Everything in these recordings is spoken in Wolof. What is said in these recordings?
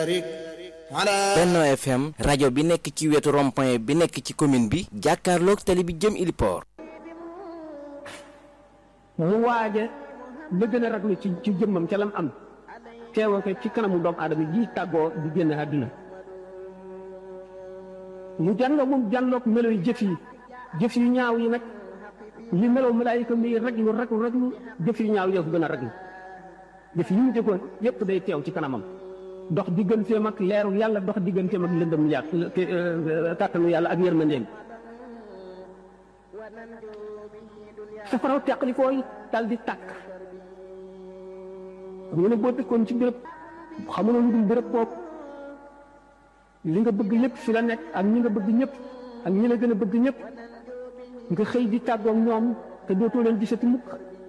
Benno FM rajo bi nekk ci wetu rond-point bi nekk ci commune bi jàkkaarloog tali bi jëm Iliport. mu waaje la gën a raglu ci ci jëmmam ca lam am teewoo ko ci kanamu doomu aadama ji tàggoo di génn àdduna mu jànloo moom jànloog melo yi jëf yi jëf yu ñaaw yi nag li meloo malaayika mi raglu raglu raglu jëf yu ñaaw yoo ko gën a raglu jëf yi mu jëkkoon yépp day teew ci kanamam dox digganteem ak leeru yàlla dox digganteem ak lëndëm yàlla kàttanu yàlla ak yërmandeem safaraw teqli fooy dal di tàkk xam nga ne boo dëkkoon ci béréb xamuloo lu dul béréb boobu li nga bëgg lépp fi la nekk ak ñi nga bëgg ñëpp ak ñi la gën a bëgg ñëpp nga xëy di tàggoog ñoom te dootoo leen gisati mukk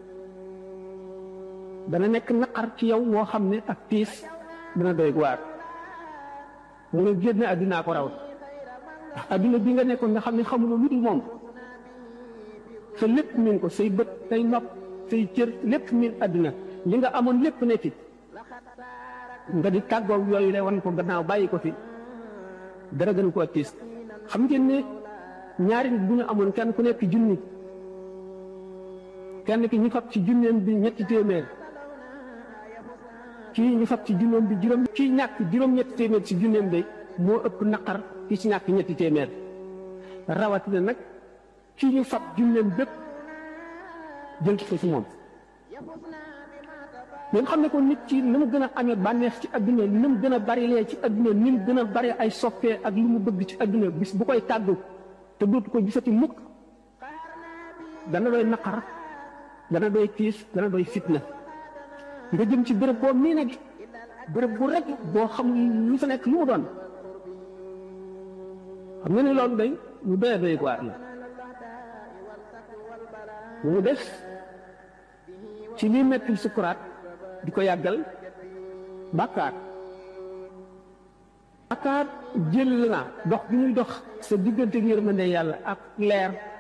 dana nekk naqar ci yow woo xam ne ak tiis dana doy waar mu ne génn àddinaa ko raw ndax àddina bi nga nekkoon nga xam ne xamuloo lu dul moom sa lépp miin ko say bët say nopp say cër lépp miin àddina li nga amoon lépp ne fi nga di tàggoog yooyu le wan ko gannaaw bàyyi ko fi dara gën koo tiis xam ngeen ne ñaari nit bu ñu amoon kenn ku nekk junni kenn ki ñu fab ci junneem bi ñetti téeméer kii ñu fab ci junneem bi juróom kii ñàkk juróom-ñetti téeméer ci junneem bi moo ëpp naqar ki ci ñàkk ñetti téeméer rawatina nag kii ñu fab junneem bépp jël ko ci moom ngeen xam ne ko nit ci ni mu gën a amee bànneex ci adduna ni mu gën a bari lee ci adduna ni mu gën a bari ay soppee ak lu mu bëgg ci adduna bis bu koy tàggu te dootu ko gisati mukk dana doy naqar dana doy tiis dana doy fitna nga jëm ci béréb boo mii nag béréb bu rek boo xam lu fa nekk lu mu doon xam nga ne loolu day lu doy doy waar la mu des ci lii mettil sukuraat di ko yàggal bàkkaar bàkkaar jël na dox bi muy dox sa diggante yërmande yàlla ak leer